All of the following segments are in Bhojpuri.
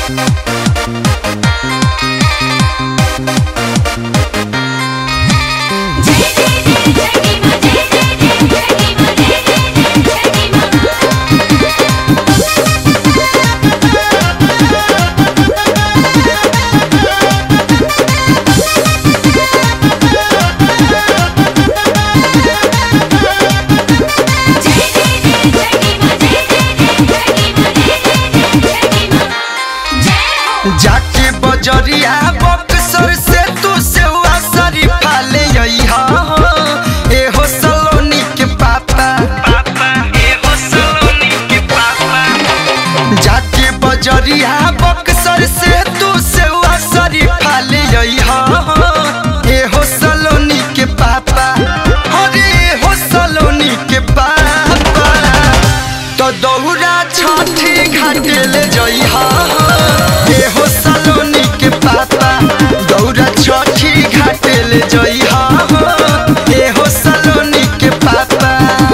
जाके बजरिया बक्सर से तू सेवा शरीफा ले अइहा ए हो सलोनी के पापा पापा ए हो सलोनी के पापा जाके बजरिया बक्सर से तू सेवा शरीफा ले अइहा ए हो सलोनी के पापा अरे हो सलोनी के पापा तो दौड़ा छठी घाटे ले जइहा ए हो सलोनी के पापा दौड़ा छठी घाटे ले जइहा ए हो सलोनी के पापा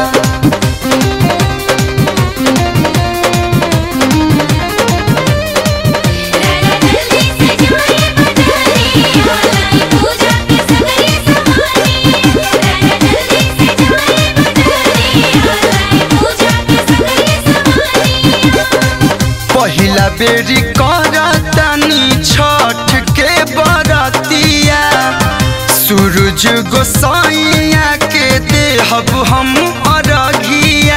जल्दी से जाए बजारी ऑनलाइन पूजा के सगरे समानी जल्दी से जाए बजारी ऑनलाइन पूजा के सगरे समानी पहिला बेरी करतानी छठ के बरतिया सूरज गोसाइया के देहब हम अरघिया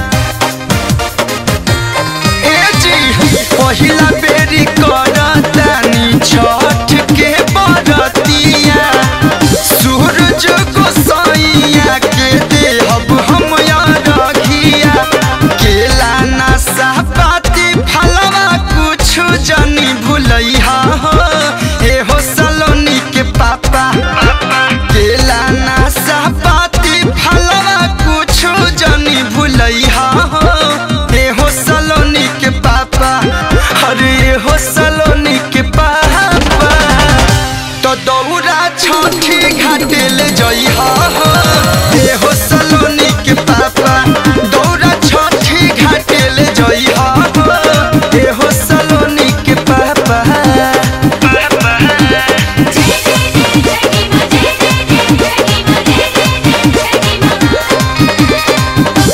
ए जी पहिला बेरी करतानी छठ के बरतिया सूरज गोसाइया के देहब हम अरघिया केला नासा पाती फलवा कुछ जनी भुलैहा हो ए हो सलोनी के पापा केला नासा पाती फलवा कुछ जनी भुलैहा हो ए हो सलोनी के पापा अरे ए हो सलोनी के पापा तो दौड़ा छठी घाटे ले जइहा हो ए हो सलोनी के पापा दौड़ा छठी घाटे ले जइहा हो ए हो सलोनी के पापा जय जय जय जय मां जय जय जय जय मां जय जय जय जय मां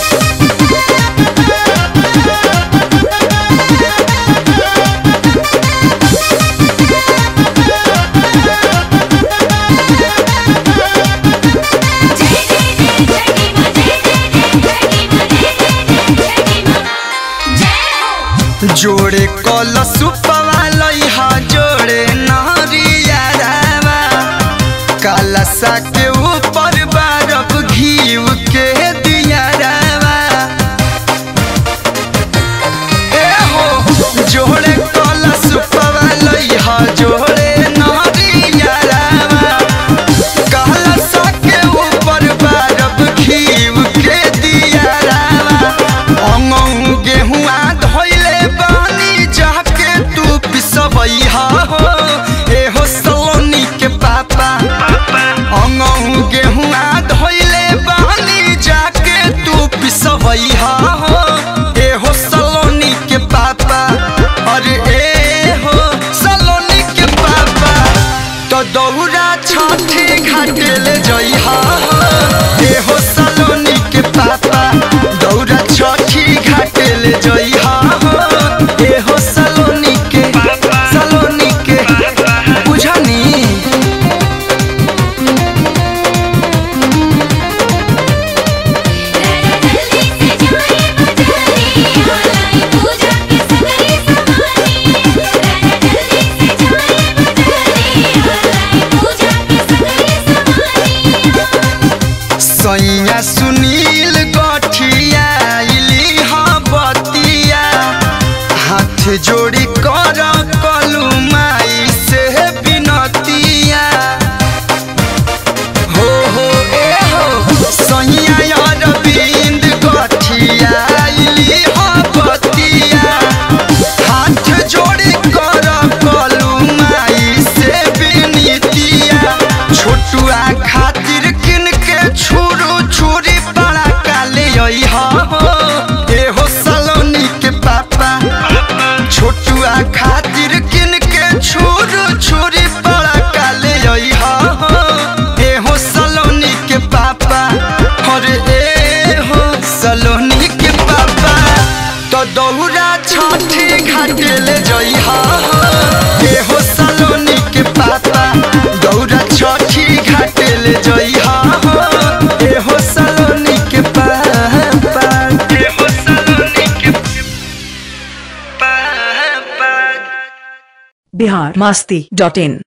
जय जय जय जय मां जय जय जय मां जय जय मां जय हो जोड़े कलश पवालैहा जोड़े नहरिया रावा कलशा के ऊपर बारब घीव के दिया रावा ए हो जोड़े कलश पवालैहा जोड़े नहरिया रावा कलशा के ऊपर बारब घीव के दिया रावा अंगौ गेहुआ धोइले बानी जाके तू पिसबैहा हो ए हो सलोनी के पापा अंगौ गेहुआ धोइले बानी जाके तू पिसबैहा हो ए हो सलोनी के पापा अरे ए हो सलोनी के पापा तो दौड़ा छठी घाटे ले जइहा हो ए हो सलोनी के पापा दौड़ा छठी घाटे ले जइहा हो ए हो सलोनी के सलोनी के बुझनी जल्दी से जाए बजारी ऑनलाइन पूजा के सगरे समानी जल्दी से जाए बजारी ऑनलाइन पूजा के सगरे समानी सैया सुनील गठिया इली हाँ बतिया हाथ जोड़ी कर कलू माई से बिनतिया हो हो ए हो सैया अरविंद गठिया इली हाँ बतिया हाथ जोड़ी कर कलू माई से बिनतिया छोटुआ खातिर किन के छुरू छुरी बड़ा काले अइहा हो ए हो सलोनी के पापा छोटुआ खातिर अइहा हो ए हो सलोनी के पापा ए हो सलोनी के पापा बिहार मस्ती डॉट इन